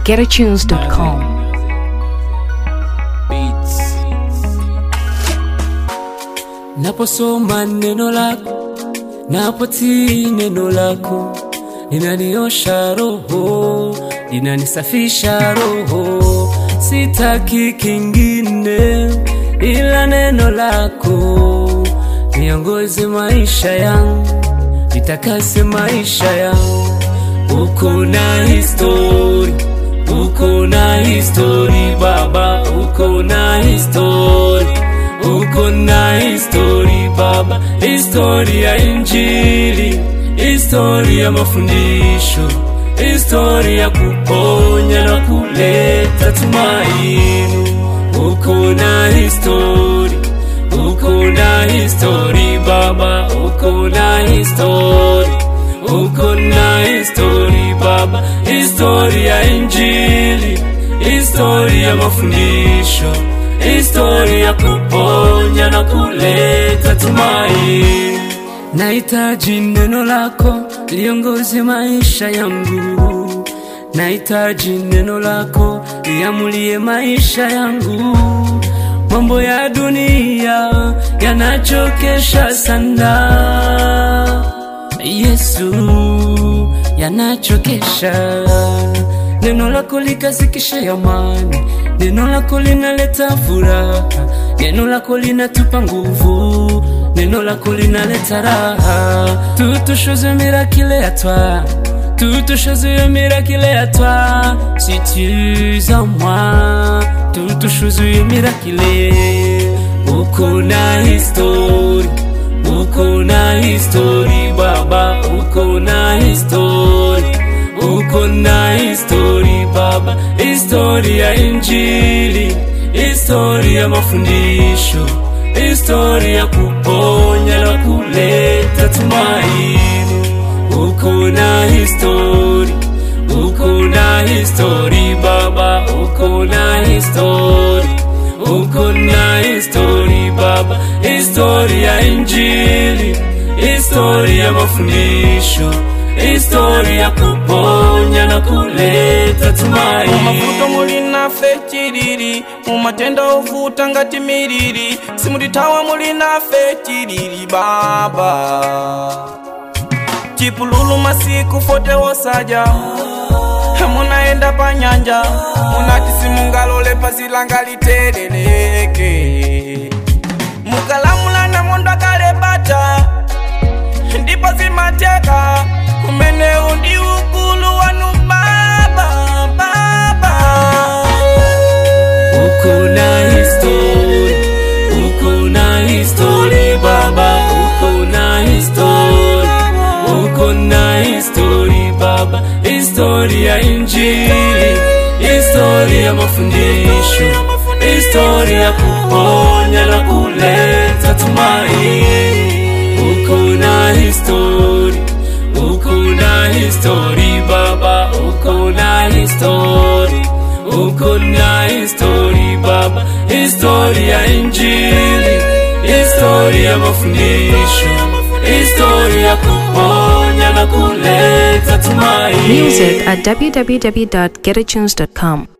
getatunes.com. Beats. Naposoma neno lako, napotii neno lako, linaniosha roho, linanisafisha roho. Sitaki kingine ila neno lako, niongoze maisha yangu, nitakase maisha yangu. Uko na histori, uko na histori Baba, uko na histori uko na histori Baba, histori ya Injili, histori ya mafundisho, histori ya kuponya na kuleta tumaini. Uko na histori, uko na histori Baba, uko na histori, uko na histori Baba, histori ya Injili, histori ya mafundisho histori ya kuponya na kuleta tumaini. Nahitaji neno lako liongoze maisha yangu, nahitaji neno lako liamulie maisha yangu. Mambo ya dunia yanachokesha sana, Yesu, yanachokesha. Neno lako likazikishe amani, neno lako linaleta furaha, neno lako linatupa nguvu, neno lako linaleta raha. Toutes choses miraculeuses à toi, toutes choses miraculeuses à toi, si tu es en moi, toutes choses miraculeuses. Uko na histori, uko na histori Baba, uko na histori uko na histori Baba, histori ya Injili, histori ya mafundisho, histori ya kuponya na kuleta tumaini. Uko na histori, uko na histori Baba, uko na histori, uko na histori Baba, histori ya Injili, histori ya mafundisho histori ya kuponya na kuleta tumaini. mumavuto muli nafe chilili mumatenda ovuta ngati milili simulitawa muli nafe chilili baba chipululu masiku fote wosaja munaenda pa nyanja munati simungalole pazilanga liteleleke mukalamulana mondo akalebata ndipo zimateka umene undi ukulu wanu baba baba Uko na histori, uko na histori Baba, uko na histori, uko na histori Baba, histori ya Injili, histori ya mafundisho, histori ya kuponya na kuleta tumaini. Uko na histori, uko na histori Baba, uko na histori, uko na histori Baba, histori ya Injili, histori ya mafundisho, histori ya kuponya na kuleta tumaini. Music at www.getatunes.com.